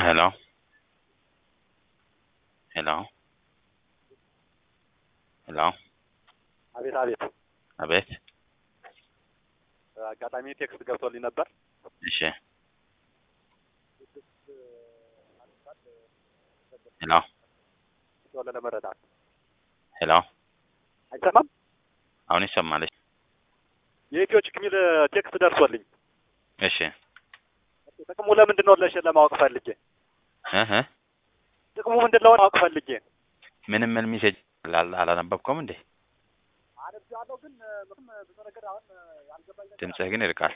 Hello? Hello? Hello? አቤት አቤት። አቤት። አጋጣሚ ቴክስት ገብቶልኝ ነበር። እሺ። ሄሎ ቶሎ ለመረዳት ሄሎ። አይሰማም። አሁን ይሰማል? የኢትዮ ችክ የሚል ቴክስት ደርሶልኝ እሺ። ጥቅሙ ለምንድን ነው ለሽ ለማወቅ ፈልጌ እህ ጥቅሙ ምንድን ነው ማወቅ ፈልጌ ምንም ምን ሜሴጅ አላ- አላነበብከውም እንዴ? አነብዋለሁ ግን ምንም ብዙ ነገር አሁን ያልገባኝ ነገር ድምፅህ ግን ይርቃል።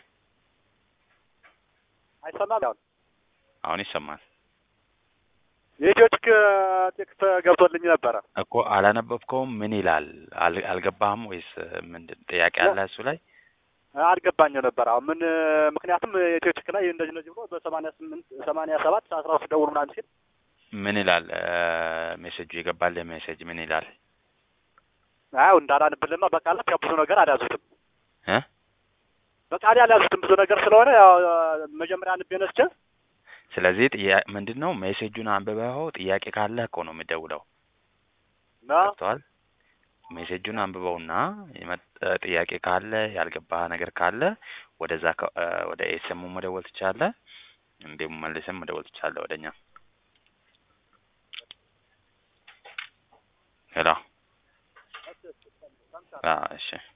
አይሰማም። ያው አሁን ይሰማል የኢትዮ ችክ ቴክስት ገብቶልኝ ነበረ። እኮ አላነበብከውም። ምን ይላል? አል- አልገባህም ወይስ ምንድን ጥያቄ አለ እሱ ላይ? አልገባኝም ነበር። አሁን ምን ምክንያቱም የኢትዮ ችክ ላይ እንደዚህ እንደዚህ ብሎ በሰማንያ ስምንት ሰማንያ ሰባት አስራ ሶስት ደውሉ ምናምን ሲል ምን ይላል? ሜሴጁ የገባል ሜሴጅ ምን ይላል? አው እንዳላንብልማ በቃላት ያው ብዙ ነገር አልያዙትም እ በቃል አልያዙትም ብዙ ነገር ስለሆነ ያው መጀመሪያ አንቤ ነስቼ ስለዚህ ጥያ- ምንድን ነው ሜሴጁን አንብበኸው ጥያቄ ካለህ እኮ ነው የምደውለው። ና ገብቶሃል? ሜሴጁን አንብበውና የመጠ- ጥያቄ ካለ ያልገባህ ነገር ካለ ወደዛ ከ- እ ወደ ኤስኤሙ መደወል ትችላለህ። እንዲሁም መልስም መደወል ትችላለህ ወደኛ። ሄሎ። አዎ፣ እሺ